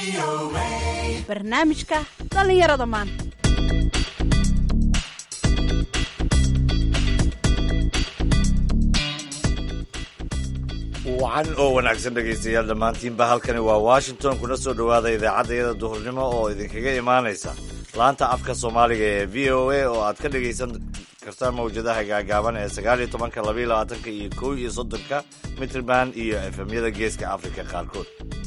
barnaamijka dhallinyarada maanta wacan oo wanaagsan dhegaystayaal dhammaantiinba halkani waa washington kuna soo dhowaada idaacaddayada duhurnimo oo idinkaga imaanaysa laanta afka soomaaliga ee v o a oo aad ka dhegaysan kartaan mawjadaha gaagaaban ee sagaal iyo tobanka labaiyo labaatanka iyo kow iyo soddonka mitrband iyo efemyada geeska afrika qaarkood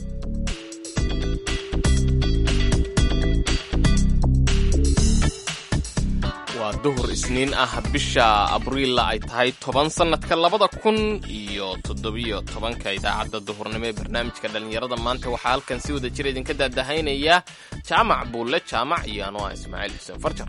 waa duhur isniin ah bisha abriilla ay tahay toban sannadka labada kun iyo toddobiyo tobanka idaacadda duhurnimo ee barnaamijka dhallinyarada maanta waxaa halkan si wada jira idinka daadahaynaya jaamac buulle jaamac iyo anoo ah ismaaciil xuseen farjar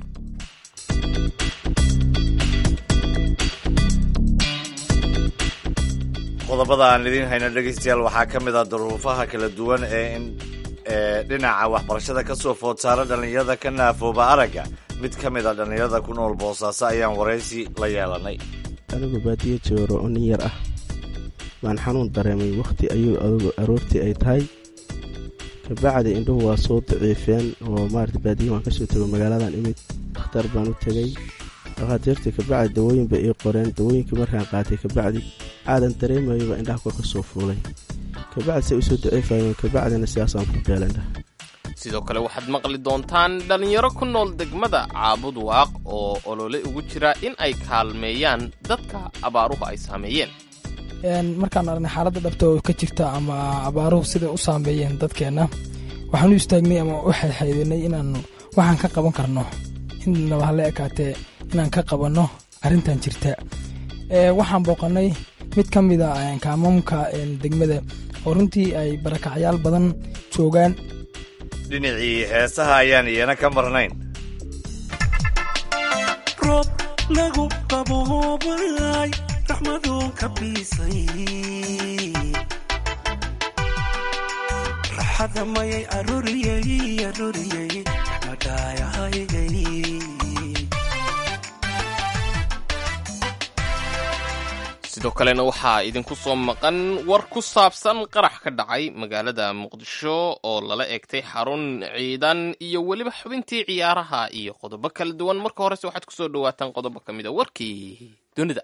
qodobada aan idiin hayno dhegaystayaal waxaa ka mid ah duruufaha kala duwan ee in ee dhinaca waxbarashada ka soo food saara dhallinyarada ka naafooba aragga mid ka mid a dhallinyarada ku nool boosaaso ayaan waraysi la yeelanay anigu baadiyo jooro oo nin yar ah baan xanuun dareemay wakhti ayuu adugu aroortii ay tahay kabacdi indhuhu waa soo daciifeen oo maarata baadiya waan kasoo tego magaaladan imid dakhtar baan u tegey dhakhaatiirtii kabacdi dawooyin bay ii qoreen dawooyinkii markaan qaatay kabacdi aadan dareemayoba indhaha kor ka soo fuulay kabacdi say usoo daciifayeen kabacdina sidaasaan ku beelendha sidoo kale waxaad maqli doontaan dhallinyaro ku nool degmada caabud waaq oo olole ugu jira in ay kaalmeeyaan dadka abaaruhu ay saameeyeen markaan aragnay xaaladda dhabta oo ka jirta ama abaaruhu siday u saameeyeen dadkeenna waxaan u istaagnay ama u xayxaydinay inaannu waxaan ka qaban karno innaba hala ekaatee inaan ka qabanno arrintan jirta waxaan booqannay mid ka mida kaamamka degmada oo runtii ay barakacyaal badan joogaan dhinacii heesaha ayaan iyana ka marnayn roob lagu qaboobay raxmaduu ka biisay raxada mayay arooriyey arooriyey madhaayahaygay sidoo kalena waxaa idinku soo maqan war ku saabsan qarax ka dhacay magaalada muqdisho oo lala eegtay xarun ciidan iyo weliba xubintii ciyaaraha iyo qodobo kala duwan marka horese waxaad kusoo dhawaataan qodobo ka mid a warkii dunida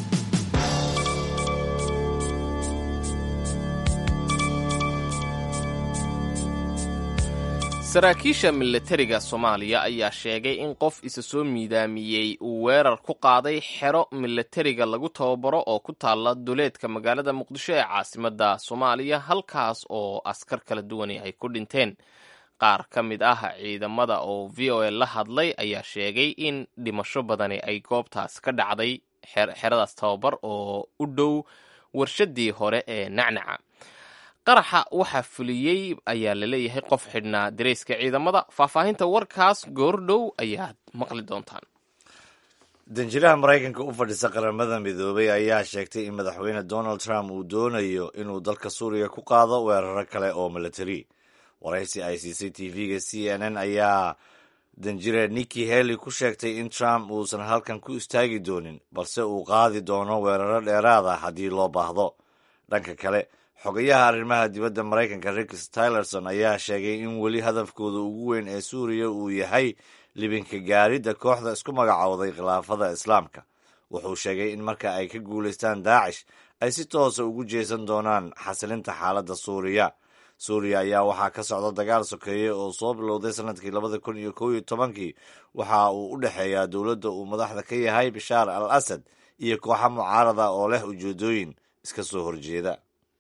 saraakiisha milatariga soomaaliya ayaa sheegay in qof isa soo miidaamiyey uu weerar ku qaaday xero milatariga lagu tababaro oo ku taalla duleedka magaalada muqdisho ee caasimadda soomaaliya halkaas oo askar kala duwani ay ku dhinteen qaar ka mid ah ciidamada oo v o a la hadlay ayaa sheegay in dhimasho badani ay goobtaas ka dhacday xeradaas tababar oo u dhow warshadii hore ee nacnaca qaraxa waxaa fuliyey ayaa la leeyahay qof xidhnaa dareyska ciidamada faahfaahinta warkaas goordhow ayaad maqli doontaan danjiraha maraykanka u fadhisa qaramada midoobay ayaa sheegtay in madaxweyne donald trump uu doonayo inuu dalka suuriya ku qaado weeraro kale oo militari waraysi ay siisay tv-ga c n n ayaa danjire niki heli ku sheegtay in trump uusan halkan ku istaagi doonin balse uu qaadi doono weeraro dheeraada haddii loo baahdo dhanka kale xogayaha arrimaha dibadda maraykanka rix tylerson ayaa sheegay in weli hadafkooda ugu weyn ee suuriya uu yahay libinka gaaridda kooxda isku magacowday khilaafada islaamka wuxuu sheegay in marka ay ka guulaystaan daacish ay si toosa ugu jeesan doonaan xasilinta xaaladda suuriya suuriya ayaa waxaa ka socda dagaal sokeeye oo soo bilowday sanadkii labada kun iyo kow iyo tobankii waxa uu u dhexeeyaa dowladda uu madaxda ka yahay bashaar al asad iyo kooxa mucaarada oo leh ujeedooyin iska soo horjeeda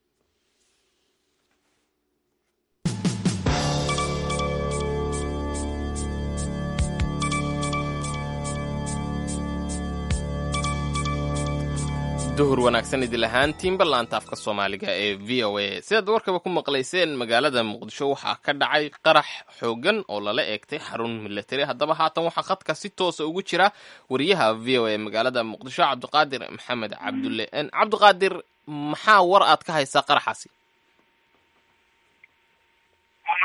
duhur wanaagsan idil ahaantiinba laanta afka soomaaliga ee v o a sidaad warkaba ku maqlayseen magaalada muqdisho waxaa ka dhacay qarax xoogan oo lala eegtay xarun milatari haddaba haatan waxaa khadka si toosa ugu jira wariyaha v o a magaalada muqdisho cabdiqaadir maxamed cabdulle cabdiqaadir maxaa war aad ka haysaa qaraxaasi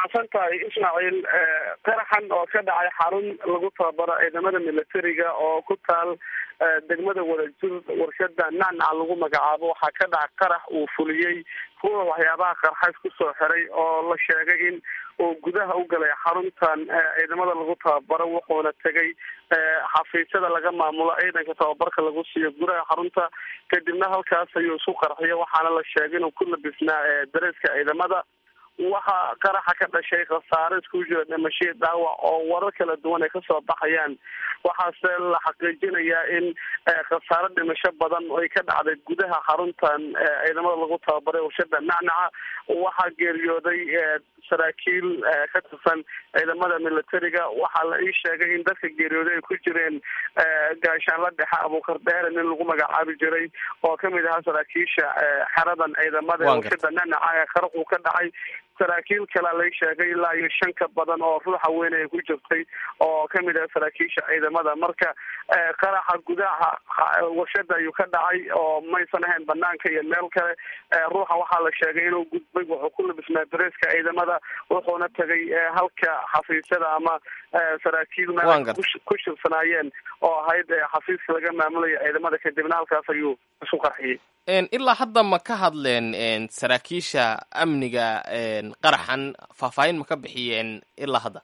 mahadsan tahay ismaaciil qaraxan oo ka dhacay xarun lagu tababaro ciidamada militariga oo ku taal degmada wadajir warshada nacnaca lagu magacaabo waxaa ka dhacay qarax uu fuliyey kuwa waxyaabaha qarxays kusoo xiray oo la sheegay in uu gudaha u galay xaruntan ciidamada lagu tababaro wuxuuna tegay xafiisyada laga maamulo ciidanka tababarka lagu siiyo gudaha xarunta kadibna halkaas ayuu isku qarxiyo waxaana la sheegay inuu ku labisnaa dareeska ciidamada waxaa qaraxa ka dhashay khasaare isku jira dhimashii dhaawac oo warar kala duwan ay kasoo baxayaan waxaase la xaqiijinayaa in khasaare dhimasho badan ay ka dhacday gudaha xaruntan ciidamada lagu tababaray warshada nacnaca waxaa geeriyooday saraakiil ka tirsan ciidamada militariga waxaa la ii sheegay in dadka geeriyooday ay ku jireen gaashaanla dhexe abuukar dheere nin lagu magacaabi jiray oo kamid ahaa saraakiisha xeradan ciidamada ee warshada nacnaca ee qaraxuu ka dhacay saraakiil kalea lay sheegay ilaa iyo shan ka badan oo ruuxa weyn ay ku jirtay oo kamid ah saraakiisha ciidamada marka qaraxa gudaha warshada ayuu ka dhacay oo maysan ahayn banaanka iyo meel kale ruuxa waxaa la sheegay inuu gudbay wuxuu ku labisnaa dareeska ciidamada wuxuuna tegay halka xafiisyada ama saraakiil meel ku shirsanaayeen oo ahayd xafiiska laga maamulayo ciidamada kadibna halkaas ayuu isu qarxiyey ilaa hadda ma ka hadleen saraakiisha amniga qaraxan faahfaahin ma ka bixiyeen ilaa hadda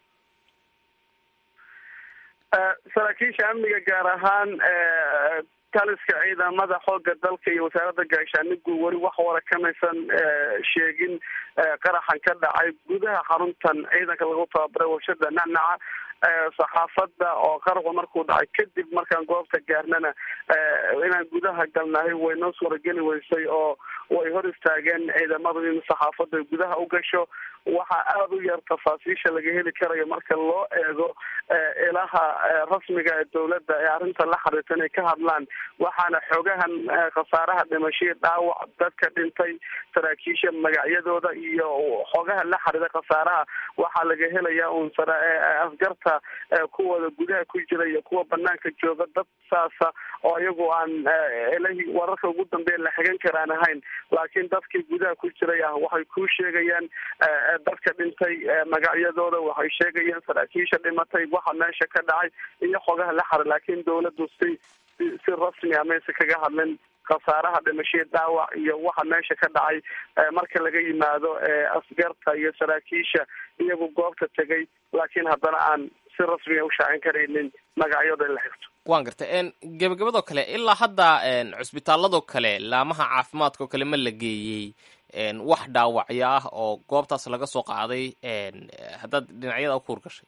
saraakiisha amniga gaar ahaan taliska ciidamada xooga dalka iyo wasaaradda gaashaanigu weli wax wara kamaysan sheegin qaraxan ka dhacay gudaha xaruntan ciidanka lagu tababaray warshada nacnaca saxaafadda oo qaraxu markuu dhacay kadib markaan goobta gaarnana inaan gudaha galnahay way noo suurageli weysay oo way hor istaageen ciidamadu in saxaafaddu ay gudaha u gasho waxaa aada u yar tafaasiisha laga heli karayo marka loo eego ilaha rasmiga ee dowladda ee arrinta la xiriirta inay ka hadlaan waxaana xoogahan khasaaraha dhimashii dhaawac dadka dhintay saraakiisha magacyadooda iyo xoogaha la xiriira khasaaraha waxaa laga helayaa uun asgarta kuwooda gudaha ku jira iyo kuwa banaanka jooga dad saasa oo iyagu aan ilahi wararka ugu dambeeya la xigan karaan ahayn laakiin dadkii gudaha ku jiray ah waxay ku sheegayaan dadka dhintay magacyadooda waxay sheegayaan saraakiisha dhimatay waxa meesha ka dhacay iyo xogaha la xarir laakiin dawladdu si si rasmi a mayse kaga hadlin khasaaraha dhimashii dhaawac iyo waxa meesha ka dhacay marka laga yimaado asgarta iyo saraakiisha iyagu goobta tegay laakiin haddana aan si rasmiga u shaacin karaynin magacyada in la xigto waan gartay gebagabadoo kale ilaa hadda cusbitaaladoo kale laamaha caafimaadka oo kale ma la geeyey wax dhaawacyo ah oo goobtaas laga soo qaaday haddaad dhinacyada u kuur gashay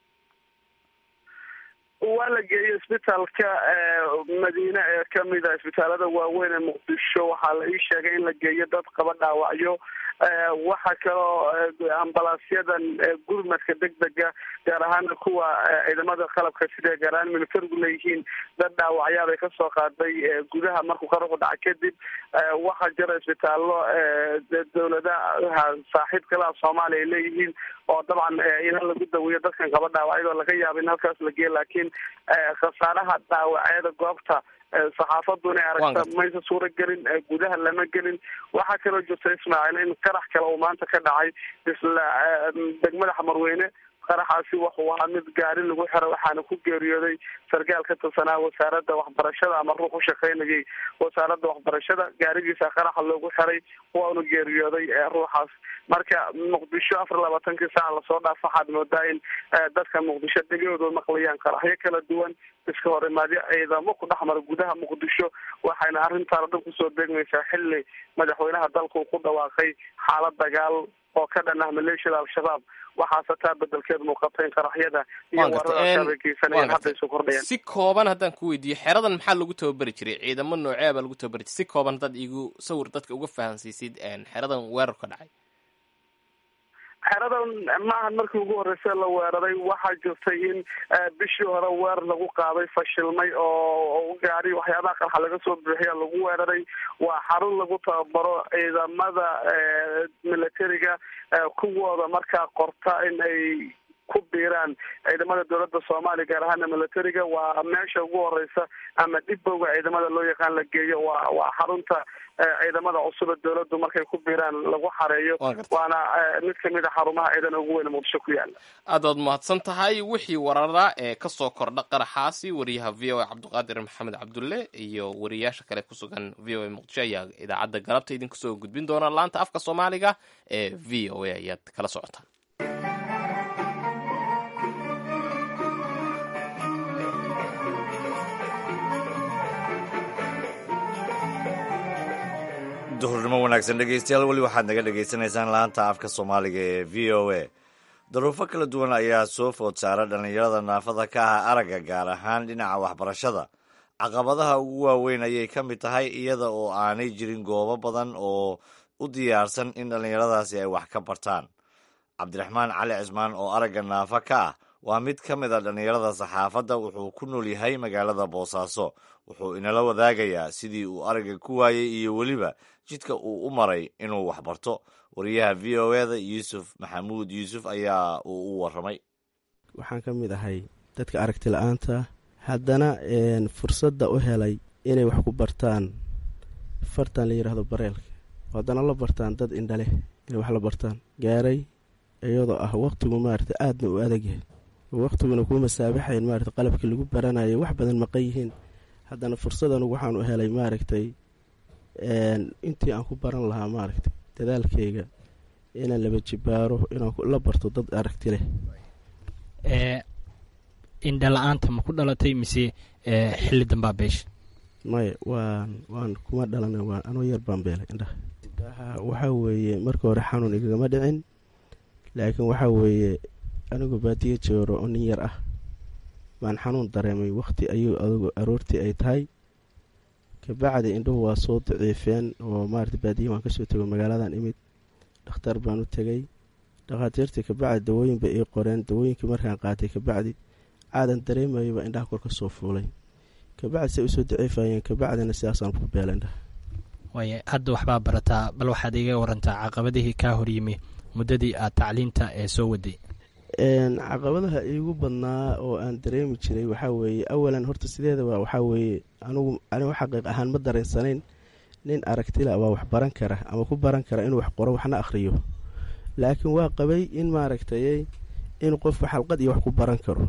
waa la geeyey isbitaalka madiine ee kamida isbitaalada waaweyn ee muqdisho waxaa la ii sheegay in la geeyo dad qaba dhaawacyo waxa kaloo ambalaansyadan gurmadka degdega gaar ahaan kuwa ciidamada qalabka sida gaar ahaan militarigu leeyihiin dad dhaawacyaabay kasoo qaaday gudaha markuu qaruxu dhaca kadib waxaa jira isbitaallo dowladaha saaxiibka laha soomaaliya ay leeyihiin oo dabcan ila lagu daweeyo dadkan qaba dhaawacyadoo laga yaaba in halkaas la geeyo laakiin khasaaraha dhaawacyada goobta saxaafadu inay aragta maysa suura gelin gudaha lama gelin waxaa kaloo jirta ismaaciil in qarax kale uu maanta ka dhacay isla degmada xamarweyne qaraxaasi wuxuu ahaa mid gaari lagu xiray waxaana ku geeriyooday sarkaal ka tirsanaa wasaaradda waxbarashada ama ruux u shaqaynayay wasaaradda waxbarashada gaarigiisa qaraxa loogu xiray waanu geeriyooday ruuxaas marka muqdisho afar labaatankii saaca lasoo dhaaf waxaad moodaa in dadka muqdisho dhegahooda maqlayaan qaraxyo kala duwan iska hor imaadyo ciidamo ku dhex mara gudaha muqdisho waxayna arrintaana dhan kusoo deegmaysaa xilli madaxweynaha dalka uu ku dhawaaqay xaalad dagaal oo ka dhan ah maleeshiyada al-shabaab waxaase taa bedelkeed muuqata in qaraxyada iyo wararkaabay geysanayaan hadda isu kordhayaan si kooban haddaan ku weydiiyo xeradan maxaa lagu tababari jiray ciidamo noocee baa lagu tababari jiray si kooban haddaad igu sawir dadka uga fahansiisid xeradan weerar ka dhacay xeradan maahan markii ugu horreysay la weeraray waxaa jirtay in bishii hore weer lagu qaaday fashilmay oo gaari waxyaabaha qarxa laga soo buuxiya lagu weeraray waa xarun lagu tababaro ciidamada militariga kuwooda markaa qorta in ay ku biiraan ciidamada dowladda soomaaliya gaar ahaana militariga waa meesha ugu horeysa ama dhibowga ciidamada loo yaqaan la geeyo waa waa xarunta ciidamada cusub ee dowladdu markay ku biiraan lagu xareeyo waana mid kamid a xarumaha ciidana ugu weyn muqdisho ku yaala aad waad mahadsan tahay wixii warara ee kasoo kordha qaraxaasi wariyaha v o a cabdiqaadir maxamed cabdulle iyo wariyaasha kale kusugan v o a muqdisho ayaa idaacadda galabta idinku soo gudbin doona laanta afka soomaaliga ee v o a ayaad kala socotaan duhurnimo wanaagsan dhegeystayaal weli waxaad naga dhegaysanaysaan laanta afka soomaaliga ee v o a daruufo kala duwan ayaa soo food saara dhallinyarada naafada ka ah aragga gaar ahaan dhinaca waxbarashada caqabadaha ugu waaweyn ayay ka mid tahay iyada oo aanay jirin goobo badan oo u diyaarsan in dhallinyaradaasi ay wax ka bartaan cabdiraxmaan cali cismaan oo aragga naafa ka ah waa mid ka mid a dhallinyarada saxaafadda wuxuu ku nool yahay magaalada boosaaso wuxuu inala wadaagayaa sidii uu aragga ku waayey iyo weliba jidka uu u maray inuu wax barto wariyaha v o eda yuusuf maxamuud yuusuf ayaa uu u warramay waxaan ka mid ahay dadka aragti la-aanta haddana fursadda u helay inay wax ku bartaan fartan la yidhaahdo bareelka haddana la bartaan dad indhaleh inay wax la bartaan gaaray iyadoo ah waqtigu maarata aadna u adagyahay waqtiguna kuu masaabaxayn maarata qalabkii lagu baranayo wax badan maqan yihiin haddana fursadan waxaan u helay maaragtay intii aan ku baran lahaa maaragtay dadaalkayga inaan laba jibaaro inaan la barto dad aragti leh indha la-aanta ma ku dhalatay mise xilli dambaa beesha maya waan waan kuma dhalana waan anoo yar baan beelay indhaha indhaha waxaa weeye marka hore xanuun igagama dhicin laakiin waxaa weeye anigu baadiyo jooro oo nin yar ah baan xanuun dareemay waqti ayuu adugu aroortii ay tahay kabacdi indhuhu waa soo daciifeen oo maarata baadiya waan kasoo tego magaaladan imid dhakhtar baan u tegay dhakhaatiirtii kabacdi dawooyin bay ii qoreen dawooyinkii markaan qaatay kabacdi caadan dareemayaba indhaha kor ka soo fuulay kabacdi say usoo daciifayeen kabacdina sidaasaan ku beela indhaha waaya hadda waxbaa barataa bal waxaad iga warantaa caqabadihii kaa horyimi muddadii aad tacliinta ee soo waday caqabadaha iigu badnaa oo aan dareemi jiray waxaa weeye awalan horta sideedaba waxaa weeye anugu anigu xaqiiq ahaan ma dareensanayn nin aragtila waa wax baran kara ama ku baran kara inuu wax qoro waxna akhriyo laakiin waa qabay in maaragtay in qofka xalqad iyo wax ku baran karo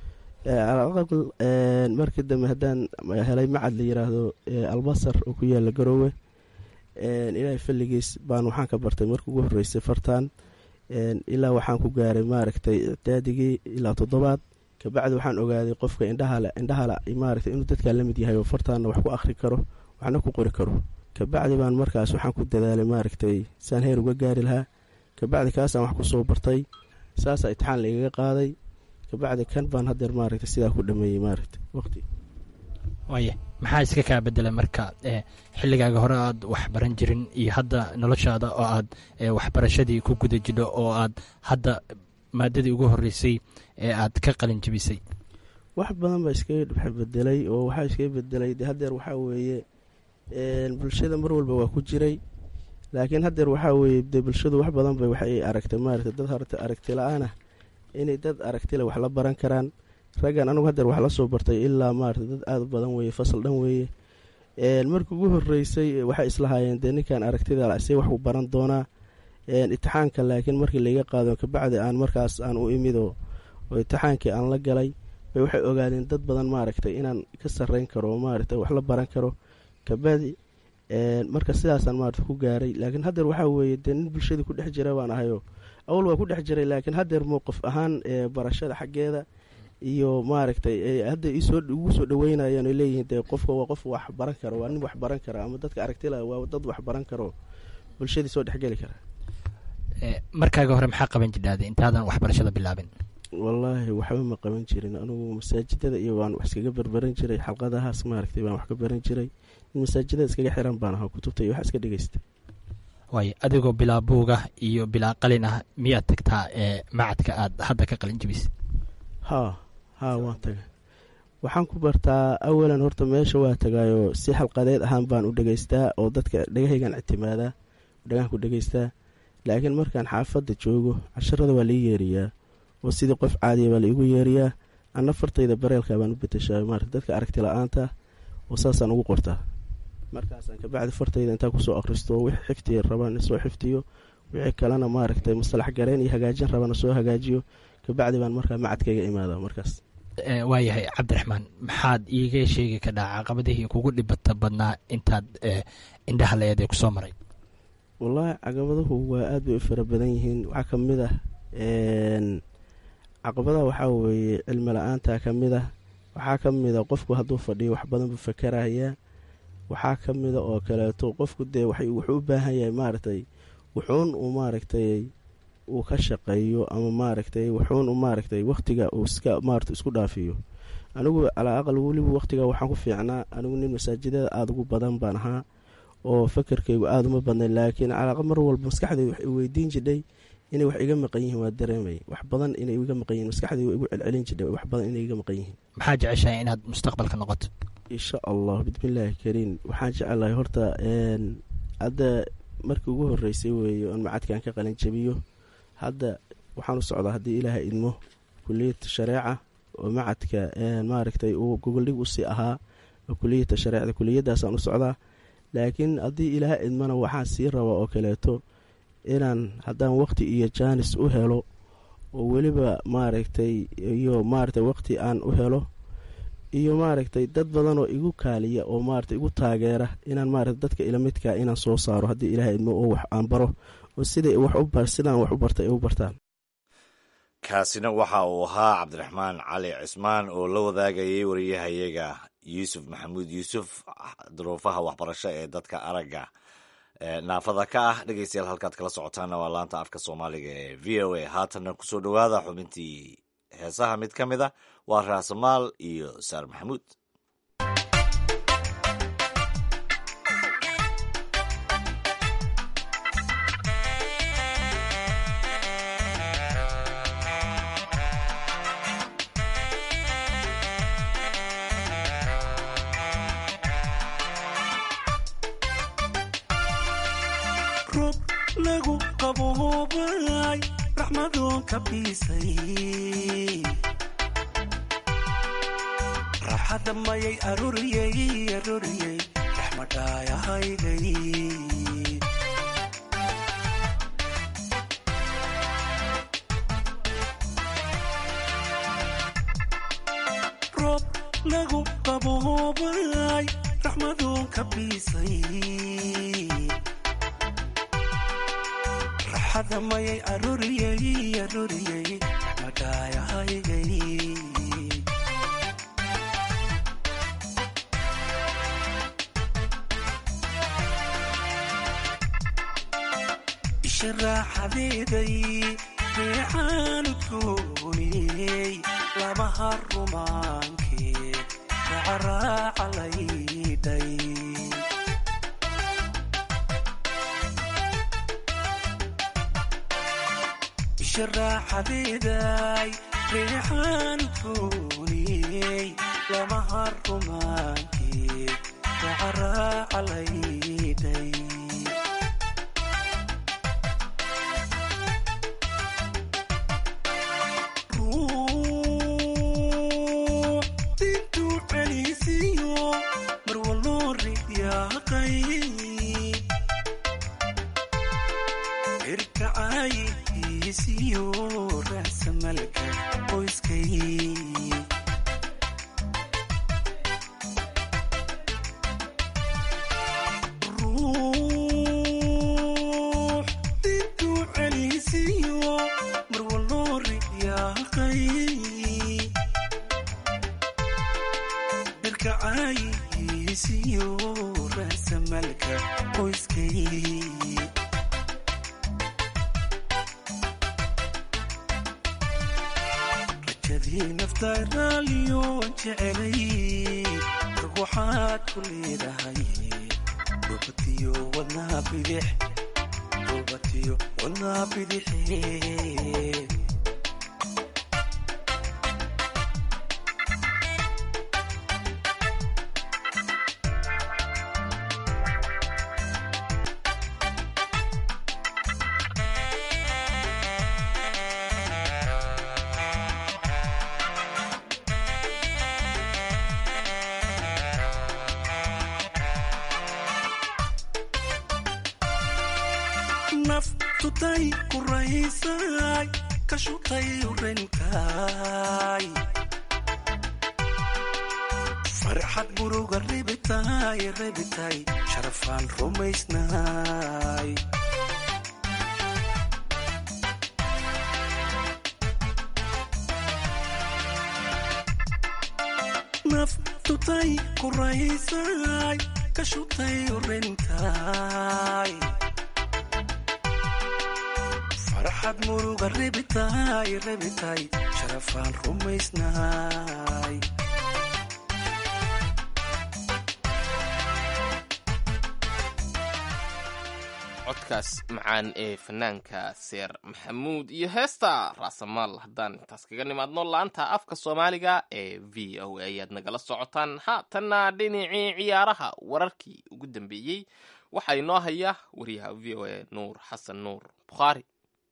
markii dambe haddaan helay macad la yiraahdo albasar oo ku yaala garoowe ilaahay falligiis baan waxaan ka bartay marka ugu horreysay fartaan ilaa waxaan ku gaaray maaragtay icdaadigii ilaa toddobaad kabacdi waxaan ogaaday qofka indhahala indhahala maaragtay inuu dadkaa la mid yahay oo fartaanna wax ku akhri karo waxna ku qori karo kabacdi baan markaas waxaan ku dadaalay maaragtay saan heer uga gaari lahaa kabacdi kaasaan wax ku soo bartay saasaa itixaan laigaga qaaday kabacdi kan baan hadeer maaragtay sidaa ku dhameeyey maaragtay waqti waaya maxaa iska kaa bedelay marka xilligaaga hore aad wax baran jirin iyo hadda noloshaada oo aad waxbarashadii ku guda jidho oo aad hadda maadadii ugu horeysay ee aad ka qalin jibisay wax badan baa iskaga bedelay oo waxaa iskaga bedelay de hadeer waxaa weeye bulshada mar walba waa ku jiray laakiin hadeer waxaa weeye de bulshadu wax badan bay waxay aragtay maaragtay dad horta aragti la-aan ah inay dad aragtile wax la baran karaan raggan anugu hadeer wax la soo bartay ilaa maarata dad aada u badan weeye fasal dhan weeye markii ugu horeysay waxay islahaayeen dee ninkan aragtida se wax u baran doonaa itixaanka laakiin markii laiga qaado kabacdi aan markaas aan u imid oo itixaankii aan la galay bay waxay ogaadeen dad badan maaragtay inaan ka sareyn karo oo maaragtay wax la baran karo kabacdi marka sidaasaan maarata ku gaaray laakiin hadeer waxaa weeye dee nin bulshadii ku dhex jira baan ahayoo awal waa ku dhex jiray laakiin hadeer mowqif ahaan barashada xaggeeda iyo maaragtay hadda igu soo dhaweynayaan ay leeyihiin de qofka waa qof wax baran karo waa nin wax baran kara ama dadka aragtila waa dad wax baran karo bulshadii soo dhexgeli kara markaaga hore maxaa qaban jidhaade intaadan waxbarashada bilaabin wallaahi waxba ma qaban jirin anugu masaajidada iyo waan wax iskaga barbaran jiray xalqadahaas maaragtay baan wax ka baran jiray masaajidada iskaga xiran baan ahaa kutubta iyo wax iska dhegeysta waay adigoo bilaa buuga iyo bilaa qalin ah miyaad tagtaa macadka aad hadda ka qalin jibis haa haa waan taga waxaan ku bartaa awalan horta meesha waa tagaayoo si xalqadeed ahaan baan u dhegeystaa oo dadka dhegahaygan ictimaadaa dhagahan ku dhegeystaa laakiin markaan xaafadda joogo casharada waa lii yeeriyaa oo sidii qof caadiya baa la igu yeeriyaa anna fartayda bareelka baan u betashaa maarata dadka aragti la-aanta oo saasaan ugu qortaa markaasaan kabacdi fartayda intaa kusoo akhristo wixii xiftiya rabaan soo xiftiyo wixii kalena maaragtay mustalax gareen iyo hagaajin rabana soo hagaajiyo kabacdi baan markaa macadkayga imaada markaas waayahay cabdiraxmaan maxaad iiga sheegi kadhaa caqabadihii kugu dhibata badnaa intaad indhaha leed ee kusoo maray wallaahi caqabaduhu waa aad bay u fara badan yihiin waxaa ka mid ah caqabadaha waxaa weeye cilmi la-aanta ka mid ah waxaa ka mid a qofku hadduu fadhiyo wax badan buu fakarayaa waxaa ka mida oo kaleeto qofku dee wuxuu u baahan yahay maaragtay wuxuun uu maaragtay uu ka shaqeeyo ama maaragtay wuxuun u maaragtay wakhtiga uu iska maarata isku dhaafiyo anigu calaa aqal weliba wakhtiga waxaan ku fiicnaa anigu nin masaajidada aada ugu badan baan ahaa oo fakarkaygu aada uma badnay laakiin calaaqa mar walba maskaxdayda wax i weydiin jidhay inay wax iga maqan yihiin waa dareemay wax badan inay iga maqan yihin maskaxdayda waa igu celcelin jidhay wax badan inay iga maqan yihiin maxaa jeceshahay inaad mustaqbalka noqoto insha allah bismillaahi kariin waxaan jecelahay horta hadda markii ugu horeysay weeye oon macadkan ka qalin jabiyo hadda waxaan u socdaa haddii ilaaha idmo kuliyadda shareeca oo macadka maaragtay uu gogoldhig usii ahaa oo kuliyadda shareecda kuliyadaasaan u socdaa laakiin haddii ilaaha idmana waxaan sii rabaa oo kaleeto inaan haddaan waqti iyo jaanis u helo oo weliba maaragtay iyo maaragtay waqti aan u helo iyo maaragtay dad badan oo igu kaaliya oo maaragtay igu taageera inaan maaragtay dadka ilamidkaa inaan soo saaro haddii ilaaha idmo oo wax aan baro oo siday wax u bar sidaan wax u bartay ay u bartaan kaasina waxa uu ahaa cabdiraxmaan cali cismaan oo la wadaagayay wariyahayaga yuusuf maxamuud yuusuf duruufaha waxbarasho ee dadka aragga naafada ka ah dhegeystayaal halkaad kala socotaana waa laanta afka soomaaliga ee v o a haatanna kusoo dhowaada xubintii heesaha mid ka mid a waa raasamaal iyo saar maxamuud roob lagu qaboobay raxmadoon ka biisay raaxada mayay arooriyey arooriyey raxmadhaayahaygay roob lagu qaboobay raxmadoon ka biisay raxada mayay arooriyey arooriyey raxmadhaayahaygay isha raaxadeeday reexaanu gooniyey labaha rumaankeed racaraaca laydhay isha raaxadeeday reexaanu gooniyey labaha rumaankeed racaraaca laydhay ruux dintuu celisiyo marwaloo riyaaqay irkacayisiyo raxsamalka qoyskay ruux dintuu celisiyo marwaloo riyaaqay irkacayisiyo raxsamalka qoyskay rajadii naftaa raaliyo jecelay rag waxaad ku leedahay rubatiyo wadnaa bidix rubatiyo wadnaa bidixe naftutay ku raysay ka shutay renkay farxad muruga rebitay rebitay sharafaan rumaysnay naftutay ku raysay ka shutay rentay farxad muruga rebitay rebitay sharafaan rumaysnay codkaas macaan ee fanaanka seer maxamuud iyo heesta raasamaal haddaan intaas kaga nimaadno laanta afka soomaaliga ee v o a ayaad nagala socotaan haatanna dhinacii ciyaaraha wararkii ugu dambeeyey waxaa inoo haya wariyaha v o a nuur xasan nuur bukhaari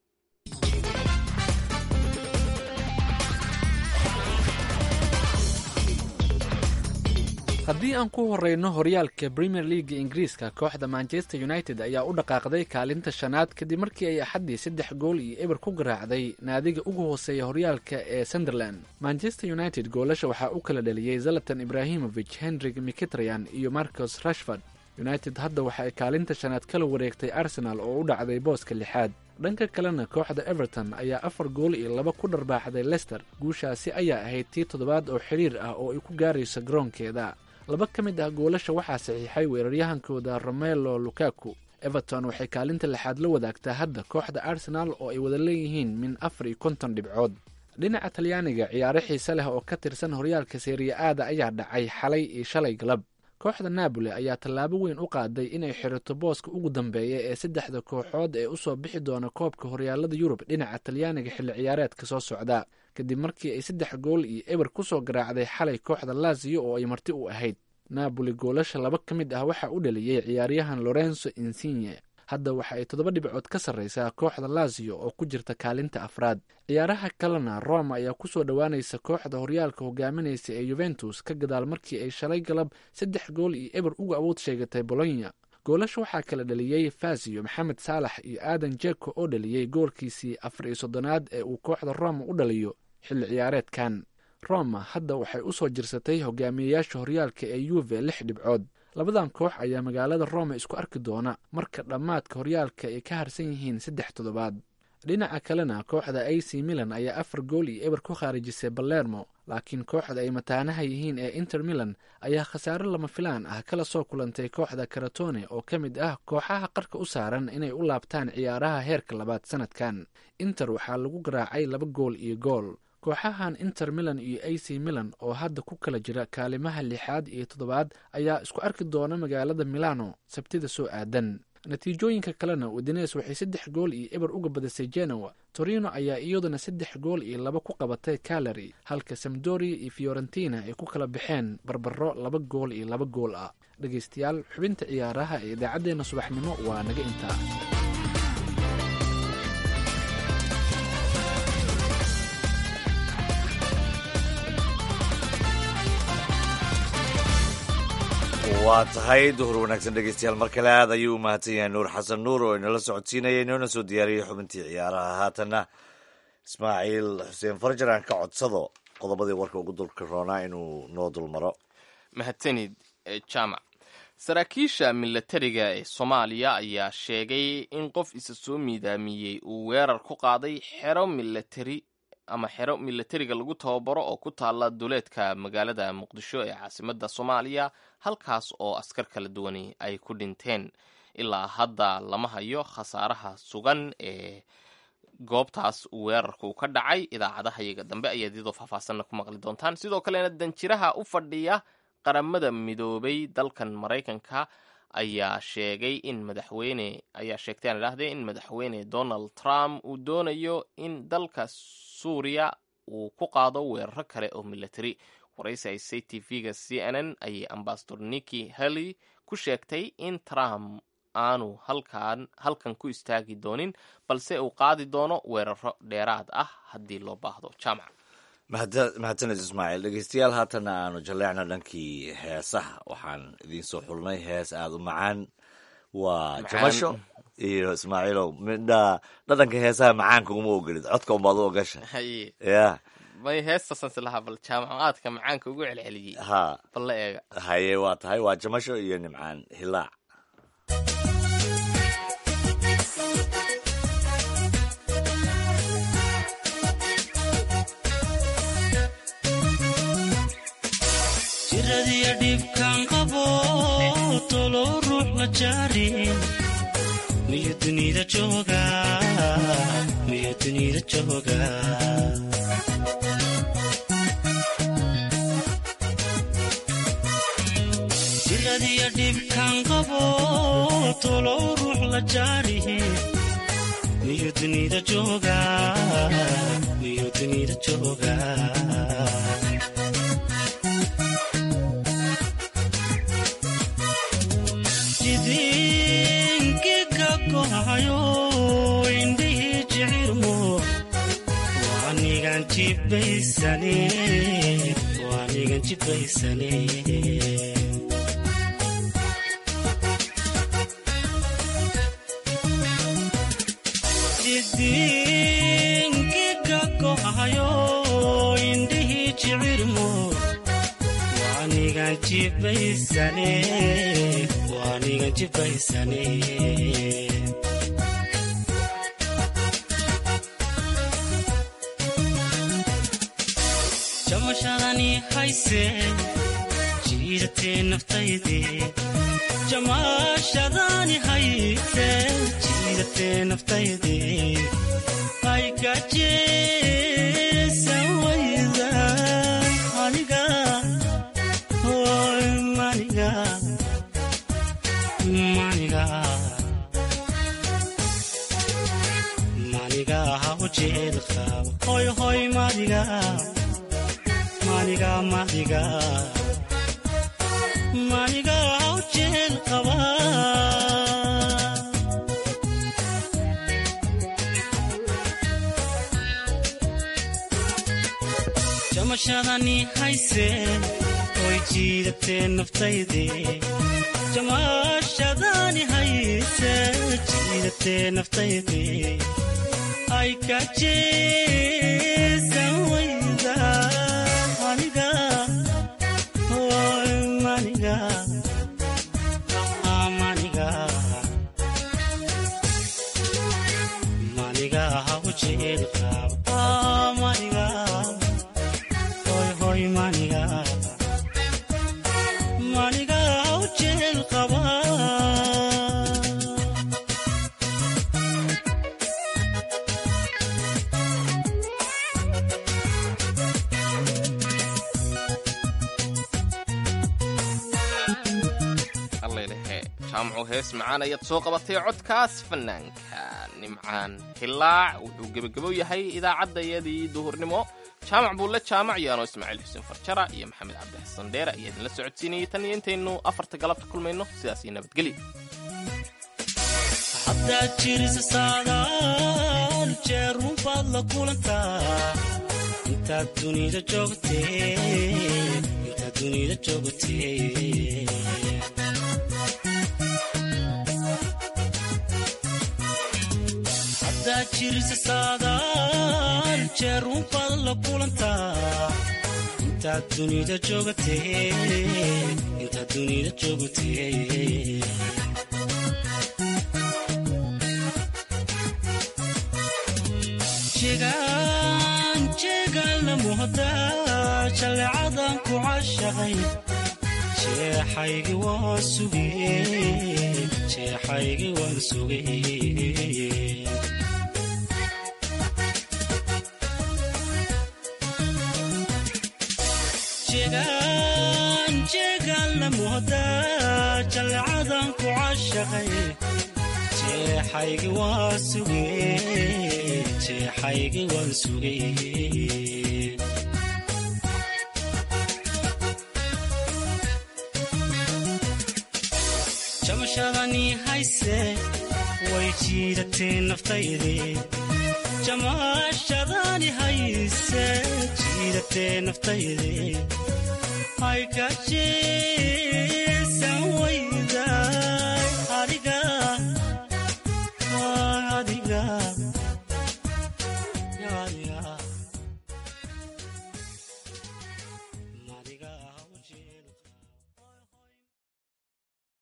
haddii aan ku horeyno horyaalka premier leaga ingiriiska kooxda manchester united ayaa u dhaqaaqday kaalinta shanaad kadib markii ay axaddii saddex gool iyo eber ku garaacday naadiga ugu hooseeya horyaalka ee sunderland manchester united goolasha waxaa u kala dhaliyey zalatan ibrahimovic henrik mikitrayan iyo marcos rashford united hadda waxa ay kaalinta shanaad kala wareegtay arsenal oo u dhacday booska lixaad dhanka kalena kooxda everton ayaa afar gool iyo laba ku dharbaaxday lester guushaasi ayaa ahayd tii toddobaad oo xiriir ah oo ay ku gaarayso garoonkeeda laba ka mid ah goolasha waxaa saxiixay weeraryahankooda romelo lukaku everton waxay kaalinta lixaad la wadaagtaa hadda kooxda arsenal oo ay wada leeyihiin min afar iyo konton dhibcood dhinaca talyaaniga ciyaaro xiise leh oo ka tirsan horyaalka seeriya aada ayaa dhacay xalay iyo shalay galab kooxda naaboli ayaa tallaabo weyn u qaaday inay xirato booska ugu dambeeya ee saddexda kooxood ee usoo bixi doona koobka horyaalada yurub dhinaca talyaaniga xilli ciyaareedka soo socda kadib markii ay saddex gool iyo eber kusoo garaacday xalay kooxda laziyo oo ay marti u ahayd naaboli goolasha laba ka mid ah waxaa u dhaliyey ciyaaryahan lorenzo insigne hadda waxa ay toddoba dhibcood ka sarreysaa kooxda laziyo oo ku jirta kaalinta afraad ciyaaraha kalena roma ayaa kusoo dhowaanaysa kooxda horyaalka hogaaminaysa ee yuventus ka gadaal markii ay shalay galab saddex gool iyo eber uga awood sheegatay bolonya goolasha waxaa kala dhaliyey fasiyo maxamed saalax iyo aadan jeko oo dhaliyey goolkiisii afar iyo soddonaad ee uu kooxda roma u dhaliyo xilli ciyaareedkan roma hadda waxay usoo jirsatay hogaamiyeyaasha horyaalka ee yuve lix dhibcood labadan koox ayaa magaalada roma isku arki doona marka dhammaadka horyaalka ay ka harsan yihiin saddex toddobaad dhinaca kalena kooxda a c milan ayaa afar gool iyo eber ku khaarijisay balermo laakiin kooxda ay mataanaha yihiin ee inter milan ayaa khasaaro lama filaan ah kala soo kulantay kooxda karatone oo ka mid ah kooxaha qarka u saaran inay u laabtaan ciyaaraha heerka labaad sanadkan inter waxaa lagu garaacay laba gool iyo gool kooxahan inter milan iyo a c milan oo hadda ku kala jira kaalimaha lixaad iyo toddobaad ayaa isku arki doona magaalada milano sabtida soo aadan natiijooyinka kalena udines waxay saddex gool iyo eber uga badisay genoa torino ayaa iyaduna saddex gool iyo laba ku qabatay calary halka samdoria iyo fiorentina ay ku kala baxeen barbaro laba gool iyo laba gool ah dhegaystayaal xubinta ciyaaraha ee idaacaddeenna subaxnimo waa naga intaa waa tahay duhur wanaagsan dhegeystayaal mar kale aad ayuu u mahadsan yahay nuur xasan nuur oo inala socodsiinaya inoona soo diyaariyey xubintii ciyaaraha haatanna ismaaciil xuseen farjar aan ka codsado qodobadii warka ugu dulka roonaa inuu noo dulmaro mahadsanid jaamac saraakiisha milatariga ee soomaaliya ayaa sheegay in qof isa soo miidaamiyey uu weerar ku qaaday xero milatari ama xero milatariga lagu tababaro oo ku taala duleedka magaalada muqdisho ee caasimada soomaaliya halkaas oo askar kala duwani ay ku dhinteen ilaa hadda lama hayo khasaaraha sugan ee goobtaas weerarku ka dhacay idaacadaha iyaga dambe ayaad iyadoo faahfaasanna ku maqli doontaan sidoo kalena danjiraha u fadhiya qaramada midoobay dalkan maraykanka ayaa sheegay in madaxweyne ayaa sheegtay aan idhahdee in madaxweyne donald trump uu doonayo in dalka suuriya uu ku qaado weeraro kale oo military waraysi ay say t v-ga c n n ayay ambasador niki heli ku sheegtay in trump aanu halkan halkan ku istaagi doonin balse uu qaadi doono weeraro dheeraad ah haddii loo baahdo jaamac mahadsaned ismaaciil dhegeystayaal haatanna aanu jaleecna dhankii heesaha waxaan idiin soo xulnay hees aada u macaan waa jamasho iyo ismaaciilow midha dhadhanka heesaha macaanka uma ogolid codka unbaad u ogasha haye ya may heestasan silahaa bal jaamacaadka macaanka ugu celceliyey ha bal la eega haye waa tahay waa jamasho iyo nimcaan hilaac jiradiya dhibkan qabo tolo ruux la jaarin miyo dunida jooga miyo dunida jooga jiradiya dhibkan qabo tolo ruux la jaarihin miyo dunida jooga miyo dunida jooga jidinkiga kohayo indhihii jicirmo waanigan jibaysane waanigan jibaysane jidinkiga kohayo indhihii jicirmo waanigan jibaysane waanigan jibaysane jamashadani hayse jiidatee naftayde jamashadani hayse jiidatee naftayde ay gajeesan wayda aniga hoy maniga maniga maniga ha ujeed qaba hoy hoy maniga maniga maniga maniga ha ujeed qaba jamashadani hayse oy jiidatee naftayde jamashadani hayse jiidatee naftayde ay kajeesan wayda aniga hoy maniga ah, maniga maniga ha ujeed qaba Ah, maniga hoy hoy maniga maniga ha ujeed qaba allaylehe jaamacu hees macaan ayaad soo qabatay codkaas fanaanka nimcaan hilaac wuxuu gebagabow yahay idaacadayadii duhurnimo jaamac buulle jaamac iyo anoo ismaaciil xuseen farjara iyo maxamed cabdi xasan dheere ayaa idinla socodsiinayay tan iyo intaynu afarta galabta kulmayno sidaas iyo nabadgelyo haddaad jirisa saadaal jeer runbaad la kulantaa intaad dunida joogtee intaad dunida joogtee haddaad jirisa saadaal jeer runbaad la kulantaa intaad dunida joogtee intaad dunida joogtee jegaan jeegaan la muhda jaleecadan ku cashaqay jeexaygi waan sugay jeexaygi waan sugay jegaan jeegaan la muhda jaleecadan ku cashaqay jeexaygi waan sugay jeexaygi waan sugay jamashadani hayse way jiidatee naftayde jamashadani hayse jiidatee naftayde hay kaje